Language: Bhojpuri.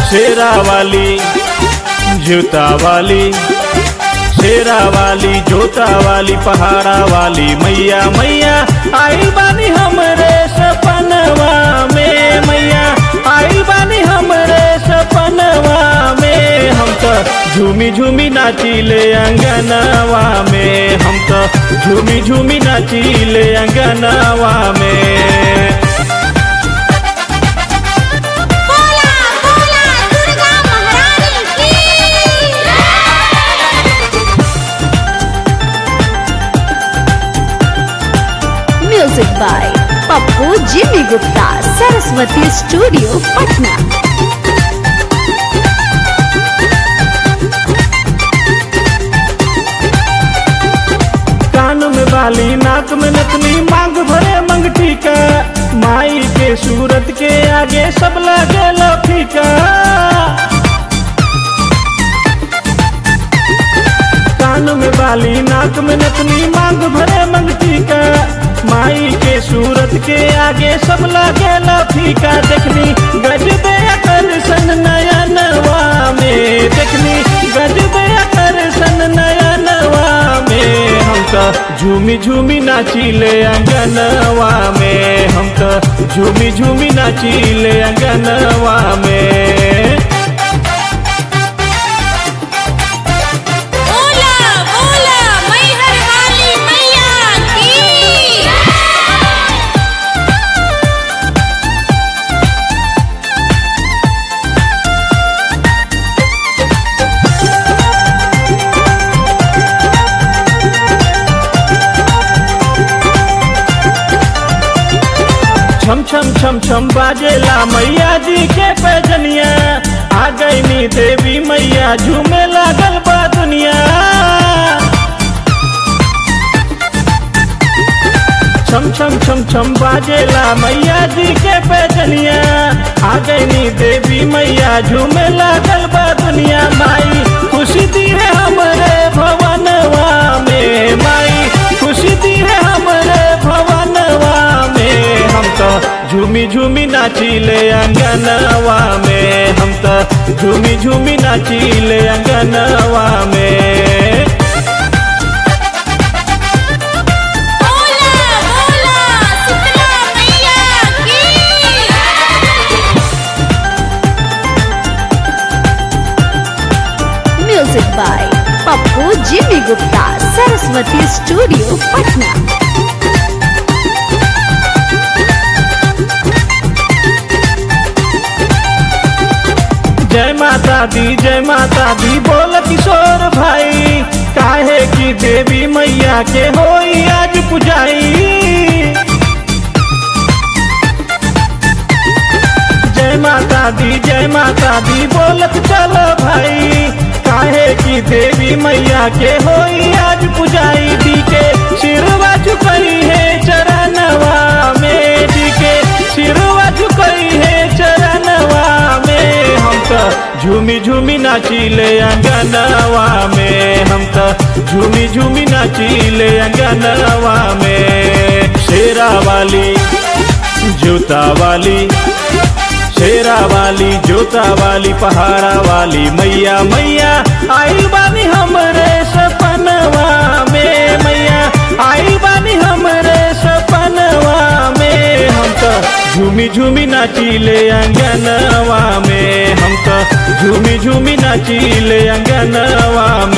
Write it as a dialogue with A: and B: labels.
A: शेरा वाली जूता वाली शेरा वाली जोता वाली पहाड़ा वाली मैया मैया आई बानी हमरे सपनवा में मैया आई बानी हमरे सपनवा में हम तो झूमी झूमी नाचिले अंगनवा में हम तो झूमी झूमी नाचिले अंगनवा में
B: बोला बोला दुर्गा महारानी की music by Pappu Jimmy Gupta Saraswati studio Patna
A: कान में बाली नाक में नथनी मांग भरे मंगटी का माई के सूरत के आगे सब लगे फीका कान में बाली नाक में नथनी मांग भरे मंगटी का माई के सूरत के आगे सब लगे फीका देखनी गजबे आकर्षण नयनवा में देखनी गजबे आकर्षण नयनवा में हम तो झूमी झूमी नाचिले अंगनवा में हम तो झूमी झूमी नाचिले अंगनवा में
B: बोला बोला मैहर वाली मैया की
A: छम छम छम छम बाजेला मैया जी के पैजनिया आ गई नी देवी मैया झूमे लागल बा दुनिया छम छम छम छम बाजेला मैया जी के पैजनिया आ गई नी देवी मैया झूमे लागल बा दुनिया माई खुशी दी है हमरे भवनवा में माई खुशी दी है हमरे भवनवा में हम तो झूमी झूमी नाचिले अंगनवा में हम तो झूमी झूमी नाचिले अंगनवा में
B: बोला बोला शीतला मैया की music by Pappu Jimmy Gupta Saraswati studio Patna
A: जय माता दी जय माता दी बोल किशोर भाई काहे की देवी मैया के होई आज पुजाई जय माता दी जय माता दी बोलत चलो भाई काहे की देवी मैया के होई आज पुजाई दी के सिरवा झुकई है चरणवा में दी के सिरवा झुकई है चरणवा में हम तो झूमी झूमी नाचिले अंगनवा में हम तो झूमी झूमी नाचिले अंगनवा में शेरा वाली जूता वाली शेरा वाली जोता वाली पहाड़ा वाली मैया मैया आई बानी हमरे सपनवा में मैया आई बानी हमरे सपनवा में हम तो झूमी झूमी नाचिले अंगनवा में हम तो झूमी झूमी नाचिले अंगनवा में